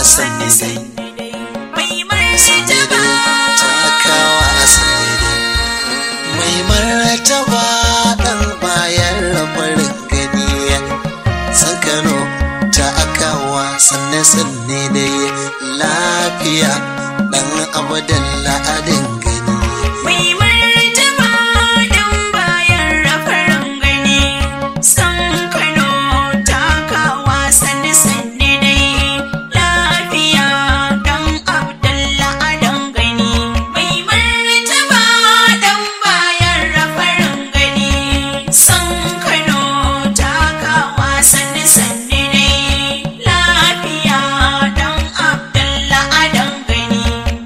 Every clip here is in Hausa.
sanni dai mai martaba takawa sanni dai mai martaba dan bayan rabarin gani san kano takawa sanne sanne dai lafiya dan abadan la'adin gani mai martaba dan bayan rafarin gani san kano takawa sanni sanni dai lafiya dan abdalla adan gani mai martaba dan bayan rafarin gani san kano takawa sanni sanni dai lafiya dan abdalla adan gani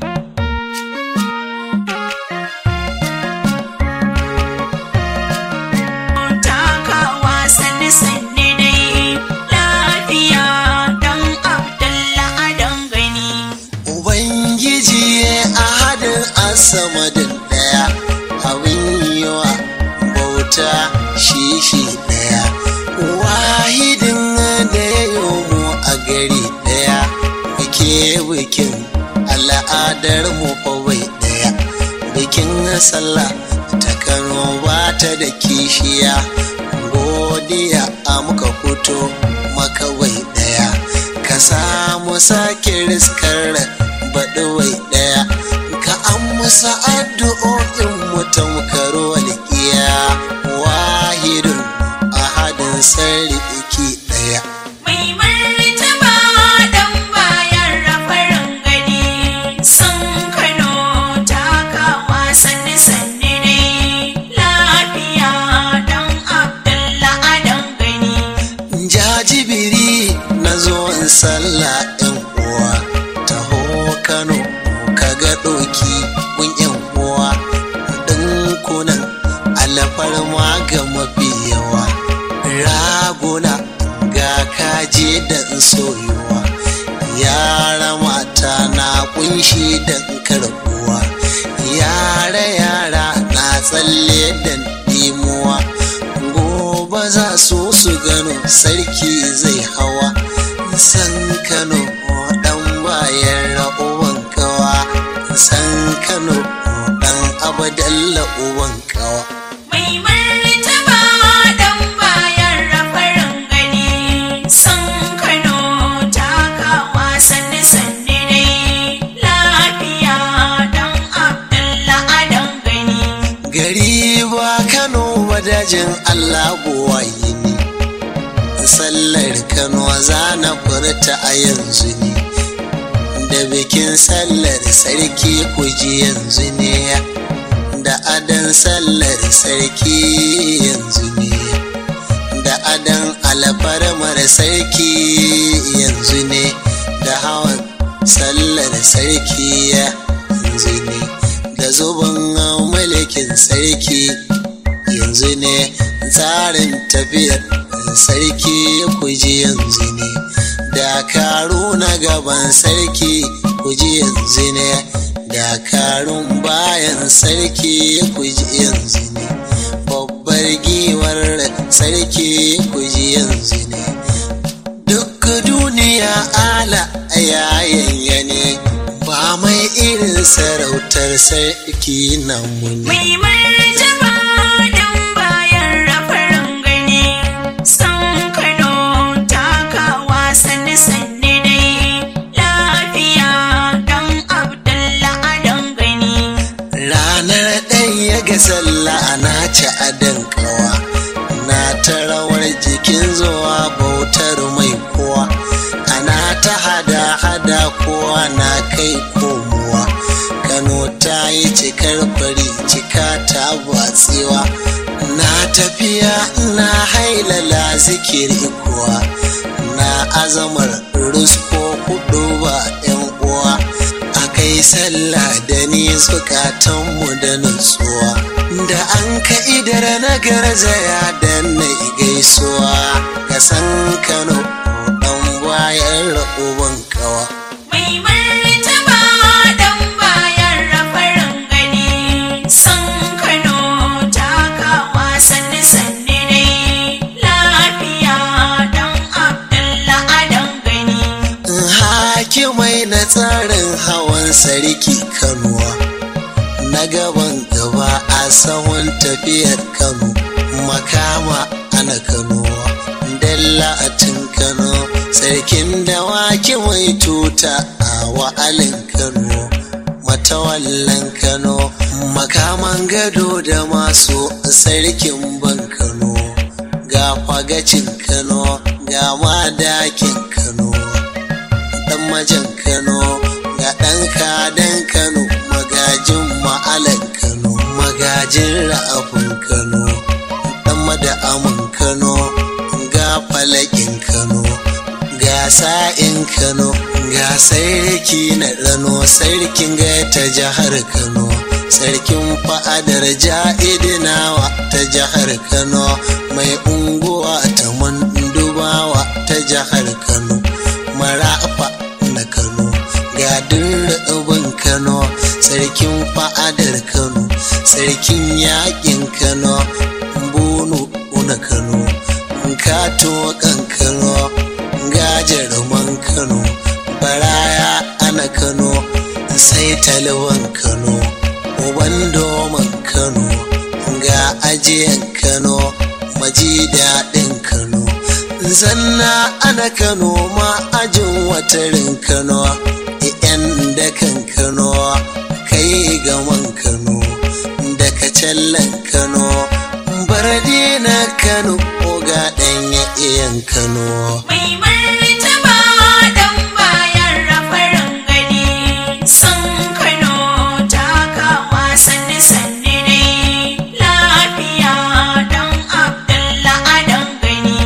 takawa sanni sanni dai lafiya dan abdalla adan gani Ubangiji a hadin asamadin ɗaya abin yiwa bauta shi shi ɗaya wahidin da ya yi mu a gari ɗaya muke bikin al'adar mu kawai ɗaya bikin sallah ta kano ba ta da kishiya godiya a muka fito makawai ɗaya ka samu sake riskar baɗuwai ɗaya ka amsa addu'o'in mutum karo walƙiya wahidun ahadin sarki ɗaya mai martaba dan bayan rafarin gani san kano takawa sanni sanni dai lafiya dan abdalla adan gani jajibiri na zo in sallah yan uwa taho kano kaga ɗoki mun yan uwa ɗinkunan alfarma ga mafi yawa raguna ga kaje da soyuwa yara mata na kunshi da karbuwa yara yara na tsalle da dimuwa gobe za su su gano sarki zai hawa san kano dan bayan ra'uwan kawa san kano dan abadalla uwan kawa mai martaba dan bayan rafarin gani san kano takawa sanni sanni dai lafiya dan abdalla adan gani gari ba kano wadajin allah buwayi ne sallar kano za na furta a yanzu ne da bikin sallar sarki kuji yanzu ne da adan sallar sarki yanzu ne da adan alfarmar sarki yanzu ne da hawan sallar sarki yanzu ne da zuban mulkin sarki yanzu ne tsarin tafiyar sarki kuji yanzu ne dakaru na gaban sarki kuji yanzu ne dakarun bayan sarki kuji yanzu ne babbar giwar sarki kuji yanzu ne duk duniya ala yayanya ne ba mai irin sarautar sarki na muni mai martaba dan bayan rafarin gani san kano takawa sanni sanni dai lafiya dan abdalla adan gani ranar ɗaya ga sallah na ci adon kawa na ta rawar jikin zuwa bautar mai kowa ana ta hada hada kowa na kai komowa kano ta yi cikar fari cika ta batsewa na tafiya na hailala zikiri kuwa na azamar rusko kudu ba yan uwa a kai sallah da ni zukatanmu da nutsuwa da an ka idar na garzaya da na gaisuwa ka san kano dan bayan ra'uban kawa mai martaba dan bayan rafarin gani san kano takawa sanni sanni dai lafiya dan abdalla adan gani hakim tsarin hawan sarki kanuwa na gaban gaba a sahun tafiyar kano makama ana kanuwa dalla a tun kano sarkin dawaki mai tuta a wa'alin kano matawallan kano makaman gado da masu sarkin ban kano ga fagacin kano ga madakin kano dan majan kano ga dan kadan kano magajin ma'alan kano magajin ra'afin kano dan mada'amin kano ga falakin kano ga sa'in kano ga sarki na rano sarkin ga ta jihar kano sarkin fa'adar ja'idinawa ta jihar kano mai unguwa ta mandubawa ta jihar kano marafa na kano ga dirrebin kano sarkin fa'adar kano sarkin yakin kano bunu na kano kato kan kano ga jaruman kano baraya ana kano sai talwan kano uban doman kano ga ajiyan kano maji daɗin kano zanna ana kano ma ajin watarin kano yan dakan kano kai gaman kano daga callan kano barde na kano ga ɗanya iyan kano Mai martaba dan bayan rafarin gani san Kano takawa sanni sanni dai lafiya dan Abdullah Adam gani.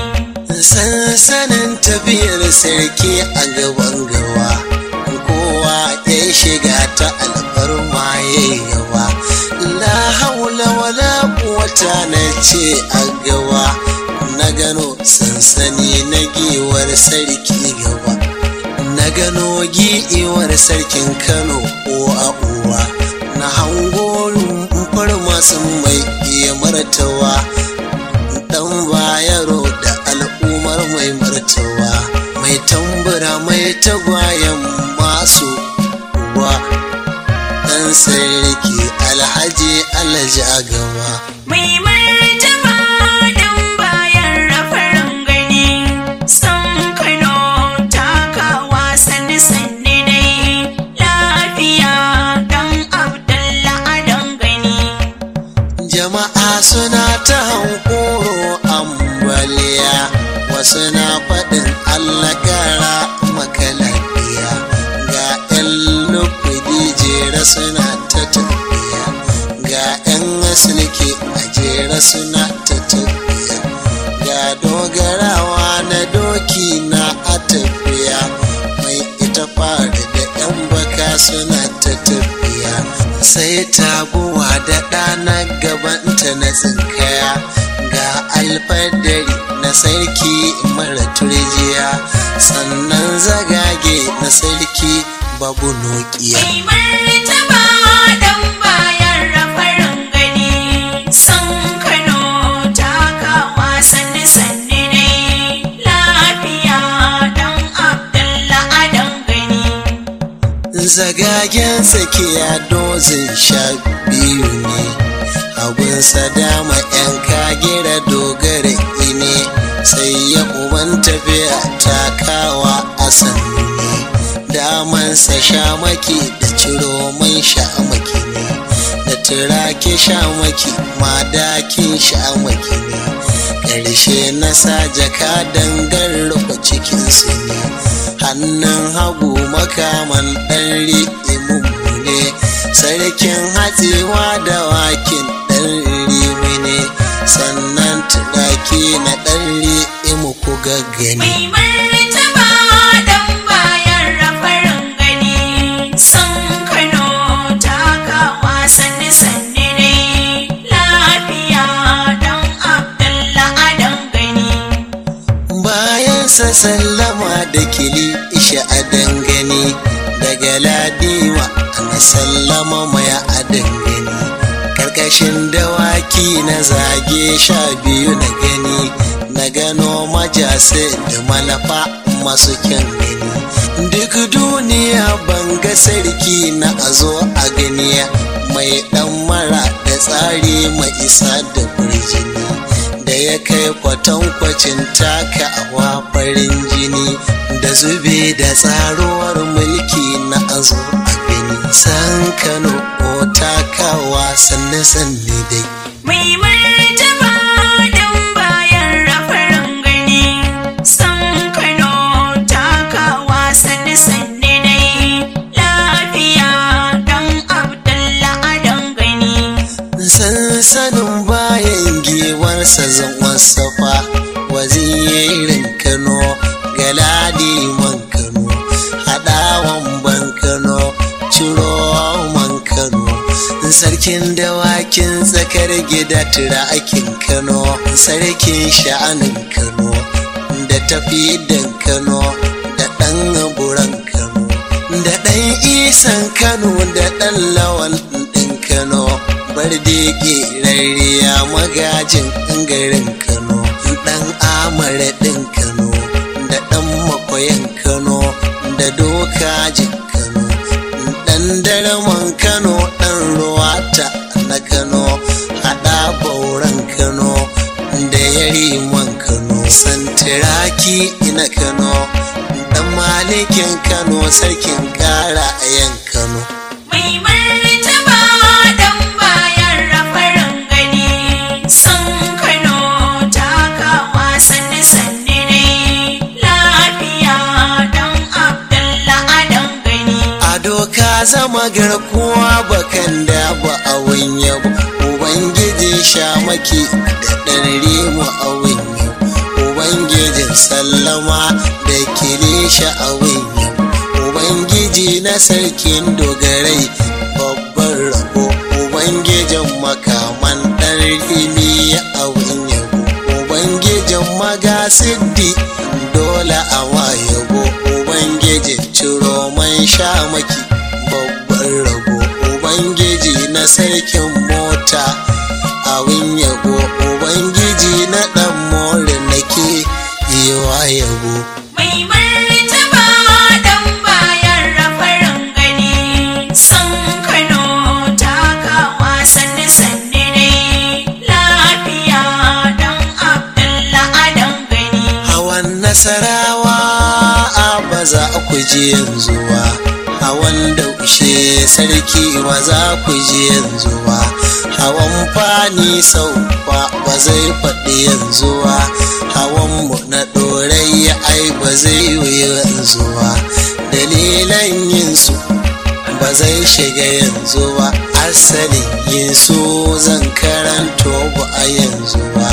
sansanin tafiyar sarki a gaban gawa kowa ya shiga ta alfarma ya yawa la haula wala quwwata na ce a gawa na gano sansani na giwar sarki gaba na gano giwar sarkin kano ko a uwa na hango rumfar masu mai iya martawa dan bayaro da al'ummar mai martawa mai tambura mai tagwayen masu uwa dan sarki alhaji alhaji agawa Mai martaba dan bayan rafarin gani san Kano takawa sanni sanni dai lafiya dan Abdullah Adam gani. jama'a suna ta hankoro ambaliya wasu na faɗin allah kara maka lafiya ga 'yan lufudi jera suna ta tafiya ga 'yan asilki a jera suna ta tafiya ga dogarawa na doki na a tafiya mai ita fara da 'yan baka suna ta tafiya sai taguwa da ɗana gabanta na tsinkaya ga alfadari na sarki mara turjiya sannan zagage na sarki babu nokiya Mai martaba dan bayan rafarin gani san Kano takawa sanni sanni dai lafiya dan Abdullah Adam gani. zagagen tsakiya dozin sha biyu ne hagunsa dama yan kagira dogara ine sai ya uban tafiya takawa a sannu ne damansa shamaki da ciro mai shamaki ne da turake shamaki madakin shamaki ne ƙarshe na sa jaka dangar rufe cikinsu ne hannun hagu makaman ɗan ri'imun ne sarkin hatsewa da wakin ɗan rimi ne sannan turaki na ɗan ri'imu ku gaggani Mai martaba dan bayan rafarin gani san Kano takawa sanni sanni dai lafiya dan Abdullah Adam gani. bayan sa sallama da kili isha a dangane daga ladima ana sallama maya a dangane karkashin dawaki na zage sha biyu na gani na gano majase da malafa masu kyan gani duk duniya ban ga sarki na a zo a gani mai dan mara da tsari mai isa da kurjini da ya kai kwatankwacin taka awa farin jini da zube da tsaruwar mulki na a zo a gani san kano ko takawa sanne sanne dai Mai martaba don bayan rafarin gani, san Kano takawa sanni sanni dai, lafiya don Abdullah adon gani. sansanin bayan gewarsa zan wasafa wazirin kano galadi man kano haɗawan ban kano ciro man kano sarkin dawakin tsakar gida turakin kano sarkin sha'anin kano da tafi dan kano da ɗan buran kano da ɗan isan kano da ɗan lawan ɗin kano bardege rariya magajin garin kano ɗan amara ɗin kano da ɗan makwayan kano da dokajin kano ɗan daraman kano ɗan ruwata na kano haɗa bauran kano da yariman kano santiraki na kano ɗan malikin kano sarkin ƙara a yan kano Mai martaba don bayan rafarin gani, san Kano takawa sanni sanni dai, lafiya don Abdullah adon gani. a doka zama garkuwa bakan da ba a yabo ubangiji shamaki da ɗan rimu a yabo ubangijin sallama da kilisha a yabo ubangiji na sarkin dogarai babban rabo ubangijin makaman ɗan rimi a yabo ubangijin magasiddi dole a wayabo ubangijin ciro man shamaki babban rabo ubangiji na sarkin mota abin yabo ubangiji na dan more nake yi wa yabo Mai martaba don bayan rafarin gani, san Kano takawa sanni sanni dai, lafiya don Abdullah adon gani. hawan nasarawa a ba za ku ji yanzu ba hawan daushe sarki ba za ku ji yanzu ba hawan fani sau ba ba zai faɗi yanzu ba hawan mu na ɗorai ai ba zai yi yanzu ba dalilan yin su ba zai shiga yanzu ba asalin yin su zan karanto ba a yanzu ba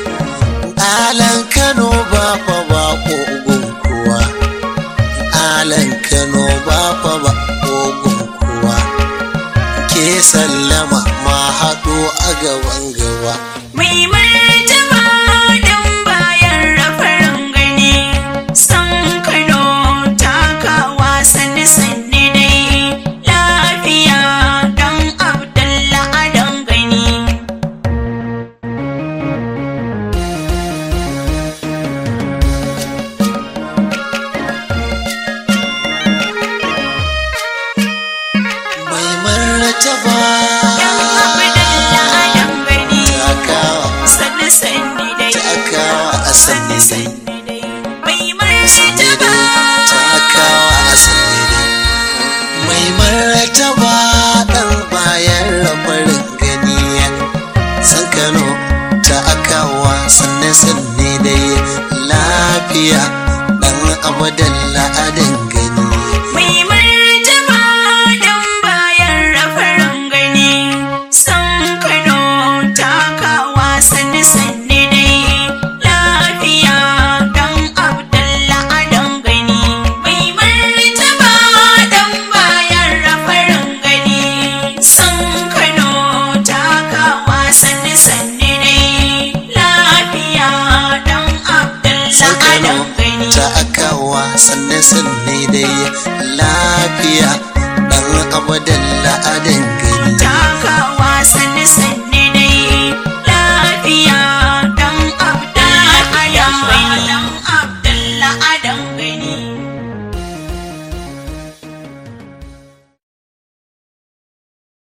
alan kano ba fa ba kogun kuwa alan kano ba fa ba kogun kuwa ke sallama ma haɗo a gaban gaba Mai martaba don bayan rafarin gani, san Kano takawa sanni sanni dai, lafiya don Abdullah adon gani. mai martaba Abdullah adon gani, takawa sanni sanni dai, takawa a sanni sanni sanni dai. Mai sanni martaba dai takawa a sanni dai mai martaba ɗan bayan rabarin gani san kano ta akawa sanne sanne dai lafiya ɗan abadan la'adin gani Mai martaba don bayan rafarin gani, san Kano takawa sanni sanni dai, lafiya don Abdullah adon gani. Mai martaba don bayan rafarin gani, san Kano takawa sanni sanni dai, lafiya don Abdullah san kano adon gani. ta akawa sanne sanne dai lafiya